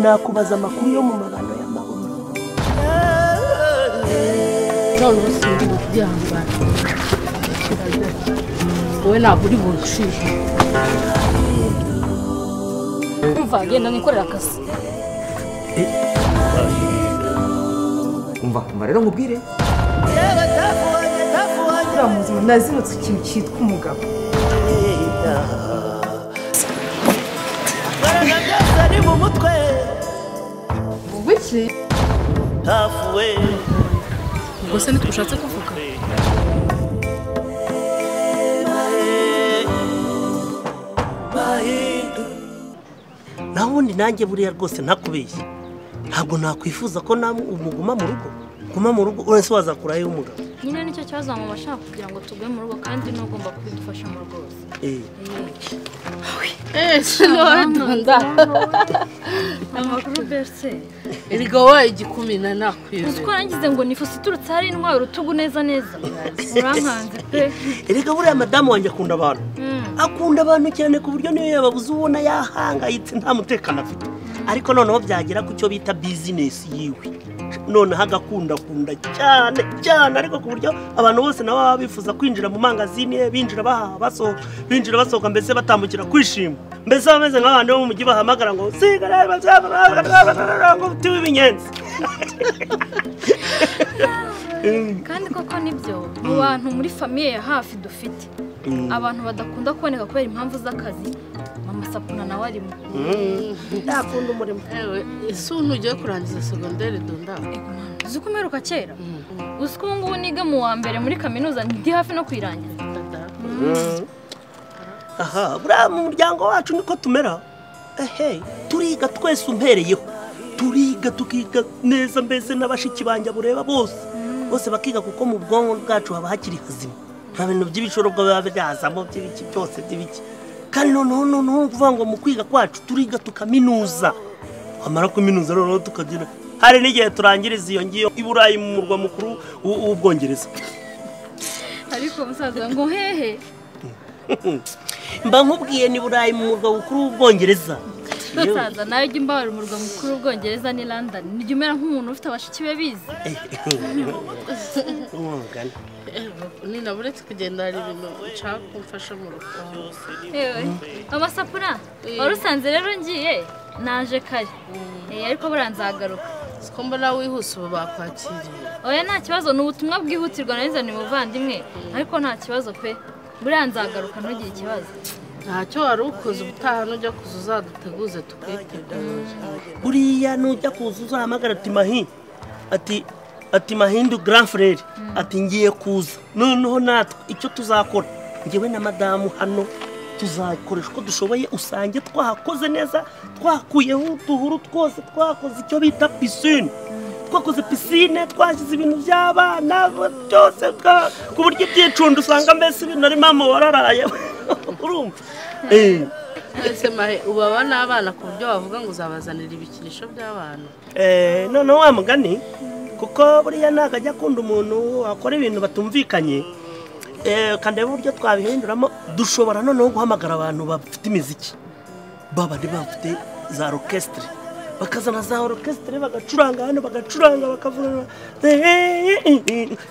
nakubaza amakuru yo mu mabano y'amahoro noneho sinzi kubyihangana wowe ntabwo uri buncire umva genda nikorera akazi umva umva rero nkubwire uriya muzima nazimutse ikintu cyitwa umugabo ari mu mutwe bukeye hafuwe ubwo se ntitwashatse kuvuga naho ubundi nanjye buriya rwose ntakubeshye ntabwo nakwifuza ko namwe umuguma mu rugo guma mu rugo urese wazakurayo umugabo nyine nicyo kibazo mama ashaka kugira ngo tugume mu rugo kandi n'ugomba kubidufashamo rwose Eh, ntonda amakuru berse erega waye igikumi na nakwiza uzi ko yangize ngo nifuza iturutse hari intwaro urutugu neza neza urankanze pe erega buriya madamu wanjye akunda abantu akunda abantu cyane ku buryo niyo yababuze ubona yahangayitse nta mutekano afite ariko noneho byagera ku cyo bita bizinesi yiwe noneho agakundakunda cyane cyane ariko ku buryo abantu bose nabo baba bifuza kwinjira mu mangazini ye binjira bahaha basohoka binjira basohoka mbese batambukira kwishima mbese bameze nk'abantu bo mu mujyi bahamagara ngo sigara ngo tuba ibinyenzi kandi koko nibyo mu bantu muri famiye ya hafi dufite abantu badakunda kuboneka kubera impamvu z'akazi mama sapuna nawe arimo yakunda umurimo ese ubu ntugiye kurangiza segonderi donda uzi ko umeruka kera uzi ko ubu ngubu niga mu wa mbere muri kaminuza ndi hafi no kuyirangiza aha buriya mu muryango wacu niko tumera ehe turiga twese umpereyeho turiga tukiga neza mbese n'abashiki banjye bureba bose bose bakiga kuko mu bwonko bwacu haba hakiri hazima nta bintu by'ibicuruzwa biba byazamo by'ibiki byose by'ibiki kandi noneho noneho ni ukuvuga ngo mu kwiga kwacu turiga tukaminuza wamara kuminuza noneho tukagira hari n'igihe turangiriza iyo ngiyo i burayi mu murwa mukuru w'u- w'ubwongereza ariko musaza ngo hehe mba nkubwiye ni burayi mu murwa mukuru w'ubwongereza musaza nawe ujya imbabara umurwa mukuru w'ubwongereza ni london nijya umera nk'umuntu ufite abashiki be bize umugani nina uretse kugenda hari ibintu nshaka ko mfasha mu rugo yewe amasapura wari usanze rero ngiye naje kare Eh, ariko buriya nzagaruka siko mbona wihuse ubu bakwakiriye oya nta kibazo ni ubutumwa bwihutirwa nanizaniye umuvandimwe ariko nta kibazo pe buriya nzagaruka ntugire ikibazo ntacyo wari ukoze ubutaha nujya kuza uzaduteguze tukwitegura buriya nujya kuza uzahamagara ati mahi ati ati mahindu grand frere ati ngiye kuza noneho natwe icyo tuzakora ngewe na madamu hano tuzakoresha uko dushoboye usange twahakoze neza twakuyeho uduhuru twose twakoze icyo bita pisine twakoze pisine twashyize ibintu by'abana byose twa- ku buryo ibyicundo usanga mbese ibintu ari mama wararaye urumva Eh. twese mahe ubu aba ni abana ku buryo bavuga ngo uzabazanira ibikinisho by'abana Eh, noneho wa mugani kuko buriya ntabwo ajya akunda umuntu wakora ibintu batumvikanye Eh, kandi uburyo twabihinduramo dushobora noneho guhamagara abantu bafite imiziki baba ari bafite za orukesitire bakazana za orukesitire bagacuranga hano bagacuranga bakavuga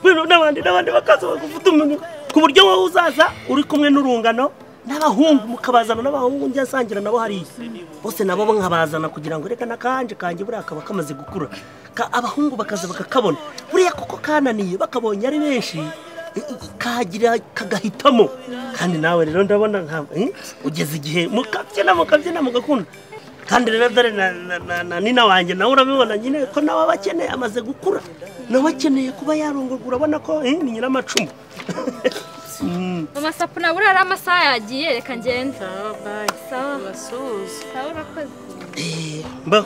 bino n'abandi n'abandi bakaza bagufata umuntu ku buryo wowe uzaza uri kumwe n'urungano n'abahungu mukabazana n'abahungu njya asangira nabo hariya bose nabo nkabazana kugira ngo reka n'akanje kanjye buriya kaba kamaze gukura Ka- abahungu bakaza bakakabona buriya kuko kananiye bakabonye ari benshi kagira kagahitamo kandi nawe rero ndabona nka eh, ugeze igihe mukabyina mukabyina mugakunda kandi rero dore na, na, na, na nina wanjye nawe urabibona nyine ko nawe aba akeneye amaze gukura nawe akeneye kuba yarongorwa urabona ko eh, ni nyiramacumu mama sapuna buriya ari amasaha yagiye reka ngende sawa bayi sawa ubasuhuze sawa urakoze mbo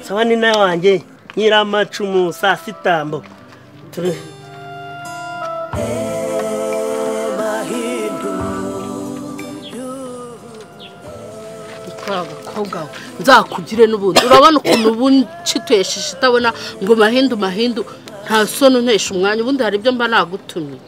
sawa nina wanjye nyiramacumu saa sita mbo Turi- ntitwabukwa umukobwa wawe nzakugire n'ubundi urabona ukuntu ubu nshitwesheje itabona ngo mahindu mahindu nta soni untesha umwanya ubundi hari ibyo mba nagutumye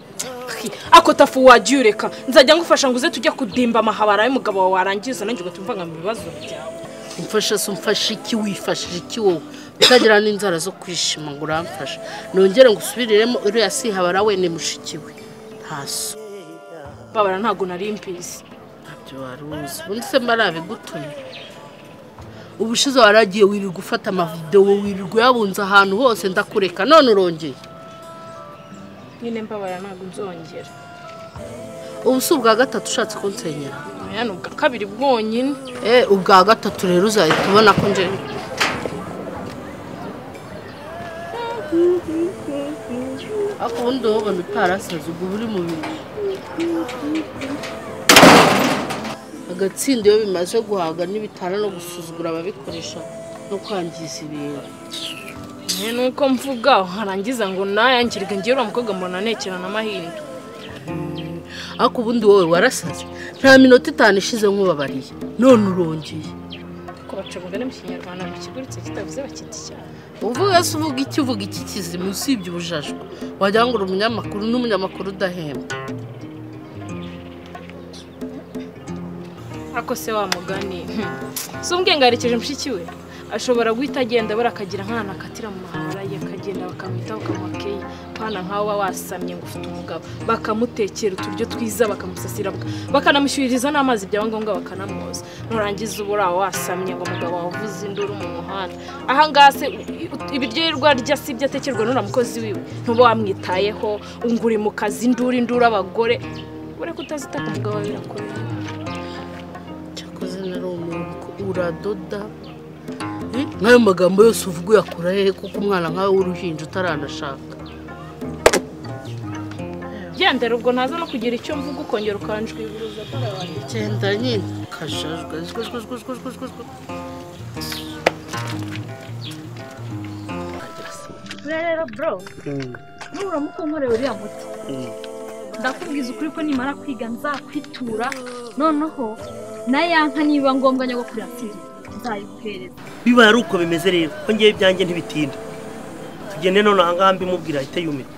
ako tafu wajya ureka nzajya ngufasha ngo uze tujya kudimba amahabara y'umugabo wawe warangiza nanjye ugatumva ngo mu bibazo byawe umfasha se umfasha iki wifashije iki wowe utagira n'inzara zo kwishima ngo uramfasha nongere ngo usubiriremo uriya sihabara we ni mushiki we nta so babara ntabwo nari mbizi ntabyo wari uzi ubundi se mba nabigutumye ubushize waragiye wirirwa ufata amavidewo wirirwa uyabunze ahantu hose ndakureka none urongeye nyine mbabara ntabwo nzongera ubu si ubwa gatatu ushatse kunsenyera oya ni ubwa kabiri bwonyine Eh, ubwa gatatu rero uzahita ubona ko njye ariko ubundi wowe ubona utarasaze ubwo buri mu bintu agatsinda iyo bimaze guhaga n'ibitara no gusuzugura ababikoresha no kwangiza ibintu nyine ni uko mvuga harangiza ngo nayangirike ngewe uriya mukobwa mbona nekera na mahindu ariko ubundi wowe warasaze nta minota itanu ishize nk'ubabariye none urongeye ariko baca umugani mu kinyarwanda ngo ikiguritse kitavuze bakita icyaha uvuga se uvuga iki uvuga iki kizima usibye ubujajwa wagira ngo uri umunyamakuru n'umunyamakuru udahemba ariko se wa mugani si ubwengarekeje mushiki we ashobora guhita agenda buriya akagira nk'ahantu akatira mu mahabara ye akagenda bakamwitaho bakamuha keyi pana nkawe uba wasamye ngo ufite umugabo bakamutekera uturyo twiza bakamusasira bwa- bakanamushyuririza n'amazi byaba ngombwa bakanamwoza nurangiza uba uriya wasamye ngo umugabo wavuze induru mu muhanda aha ngaha se u- ibiryo yirirwa arya si ibyo atekerwa n'uriya mukozi wiwe ntuba wamwitayeho ngo uri mu kazi induru induru abagore ureke utazita ku mugabo wawe birakomeye cyakoze nari umuntu ko uradoda Eh, nk'ayo magambo yose uvuga uyakura hehe kuko umwana nkawe w'uruhinja utaranashaka gendera ubwo ntaza no kugira icyo mvuga ukongera ukanjwiburuza ko abantu genda nyine kajajwe jwe jwe jwe jwe jwe jwe jwe. buriya rero bro nuramuka unkorera uriya muti ndakubwiza ukuri ko nimara kwiga nzakwitura noneho na ya nka niba ngombwa nyogokuru yatsinze nzayiguhereza bibaye ari uko bimeze rero ko ngewe ibyanjye ntibitinda tugende none aha ngaha mbimubwira ahite yumirwa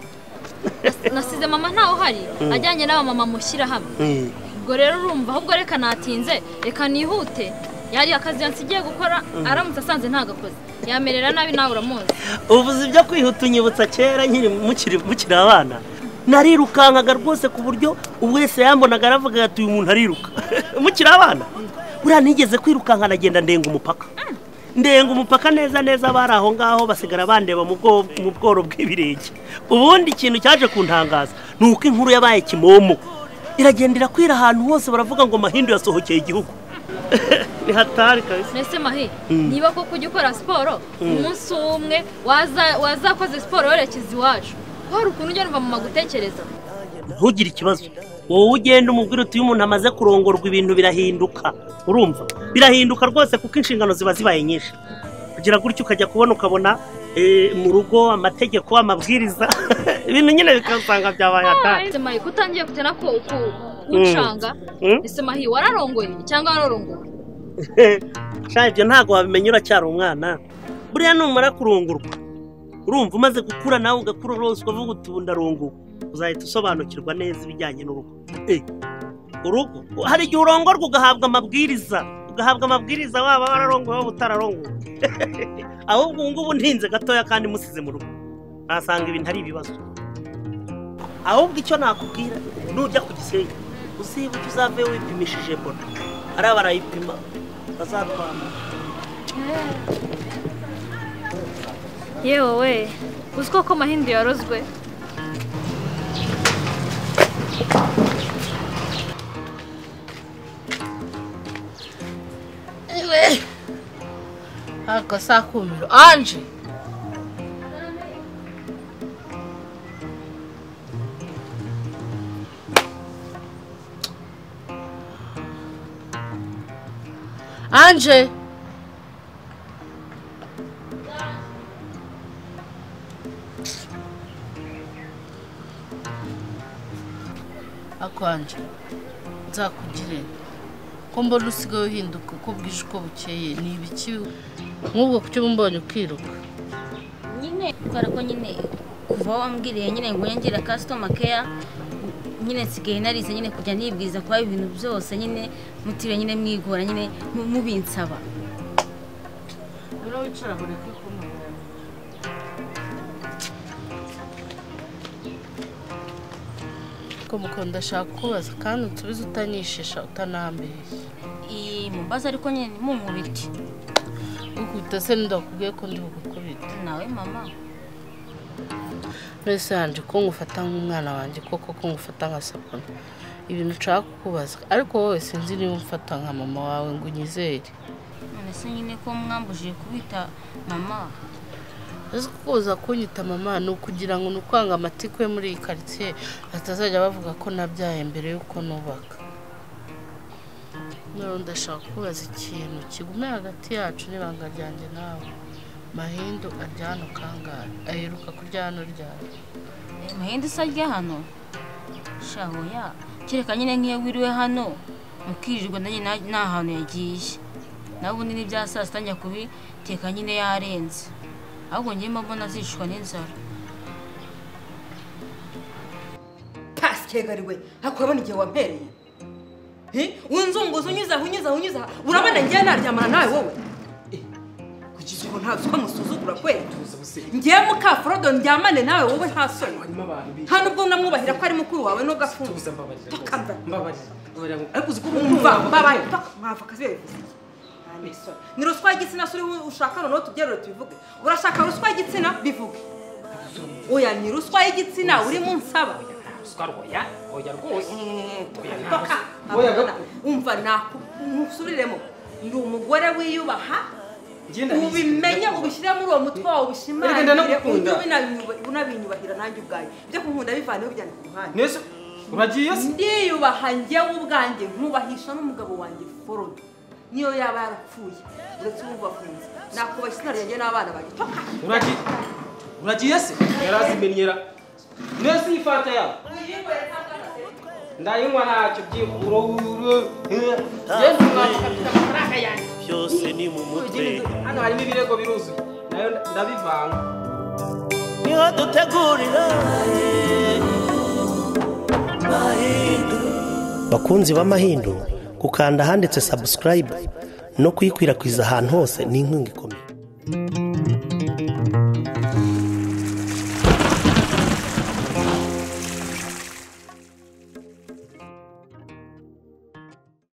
nasize mama ntawe uhari ajyanye n'abamama mushyira hamwe ubwo rero urumva ahubwo reka natinze reka nihute yari akazi yansigiye gukora aramutse asanze ntagakoze yamerera nabi nawe uramuzi uvuze ibyo kwihuta unyibutsa kera nyine mukiri mukiri abana narirukankaga rwose ku buryo ubwo wese yambonaga aravuga ati uyu muntu ariruka mukiri abana buriya nigeze kwirukanka nagenda ndenga umupaka ndenga umupaka neza neza bari aho ngaho basigara bandeba mu bwo- mu bworo bw'ibirenge ubundi ikintu cyaje kuntangaza ni uko inkuru yabaye kimomo iragenda irakwira ahantu hose baravuga ngo mahindu yasohokeye igihugu ni hatari kabisa mbese mahi niba koko ujya ukora siporo umunsi umwe waza- wazakoze siporo werekeza iwacu hari ukuntu ujya numva mama gutekereza ntugire ikibazo wowe ugenda umubwira uti iyo umuntu amaze kurongorwa ibintu birahinduka urumva birahinduka rwose kuko inshingano ziba zibaye nyinshi kugira gutyo ukajya kubona ukabona eh, mu rugo amategeko amabwiriza ibintu nyine bikasanga byabaye atari mbese mahi kutangiye kutena ko kucanga Mm. mbese mahi wararongoye cyangwa wararongoye shaje ibyo ntabwo wabimenya uracyari umwana buriya numara kurungurwa urumva umaze gukura nawe ugakura rwose ukavuga uti ubu ndarunguwe uzahita usobanukirwa neza ibijyanye n'urugo Eh, urugo hari igihe urongorwa ugahabwa amabwiriza ugahabwa amabwiriza waba wararongowe waba utararongowe ahubwo ubu ngubu ntinze gatoya kandi musize mu rugo nasanga ibintu ari ibibazo ahubwo icyo nakubwira nujya ku gisenyi uzibuke uzave wipimishije mbona hariya barayipima bazatwama yewe we uzi koko mahindu yarozwe aka si akumiro anje anje ako anje nzakugirira ko mbona usigaye uhinduka uko bwije uko bukeye ni ibiki nk'ubwo kuki uba mbonye ukiruka nyine kubera ko nyine kuva wambwiriye nyine ngo nyongere customer care nyine nsigaye narize nyine kujya nibwiza kuba ibintu byose nyine mutiriwe nyine mwigora nyine mu- mubinsaba rero wicara buri kumwe ko mukunda ndashaka kubaza kandi unsubize utanyishisha utanambeshya iyi mubaza ariko nyine munkubiti ukubita se ndakubwiye ko ndi bugukubita nawe mama mbese yanje ko ngufata nk'umwana wanjye koko ko ngufata nka sapona ibintu nshaka kukubaza ariko wowe sinzi niba umfata nka mama wawe ngo unyizere none se nyine ko mwambujije kubita mama uzi ko uza kunyita mama ni ukugira ngo ni ukwanga amatiku yo muri iyi karitsiye batazajya bavuga ko nabyaye mbere y'uko nubaka noneho ndashaka kubaza ikintu kigume hagati yacu n'ibanga ryanjye nawe mahindu ajya hano kangahe aheruka kurya hano ryari muhinde isa rya hano shahoya kereka nyine nk'iyo wiriwe hano mukirirwa nanjye na- nta hantu yagiye nawe ubundi n'ibya saa sita njya kubiteka nyine yarenze ahubwo njyewe mbona azicwa n'inzara pasikegariwe hakubona igihe wampereye Hi? unzunguza unyuza aho unyuza aho unyuza aha. urabona ngewe naryamana nawe wowe kugira ngo ntazi ko musuzugura kweri ngewe mukaforodo ndyamane nawe wowe nta soni nta nubwo namwubahira ko ari mukuru wawe n'ugafunga umva mbabaye paka mwava akazi ni ruswa y'igitsina suri ushaka noneho tubyerure tubivuge urashaka ruswa y'igitsina bivuge oya ni ruswa y'igitsina urimo unsaba Toka. umva nakusuriremo ndi umugore wiyubaha ubimenye ubishyire muri uwo mutwe wawe Erega ndanagukunda. ubishimanunabinyubahira nanjye ubwanjye ibyo kunkunda bivaneho bijyana ku ruhande neza uragiye se ndiyubaha njyewe ubwanjye nkubahisha n'umugabo wanjye forodo niyo yaba yarapfuye uretse uwumva afunze nakubaha izina ryanjye n'abana banjye toka uragiye uragiye se yarazimenyera neza ifata yawe ndayinywa ntacyo byikuro yenda umwana ufite amafaranga yanjye byose ni mu mutwe hano harimo ibirego biruzuye nayo ndabivanga niho dutegurira bakunzi b'amahindu gukanda ahanditse subscribe no kuyikwirakwiza ahantu hose ni inkunga ikomeye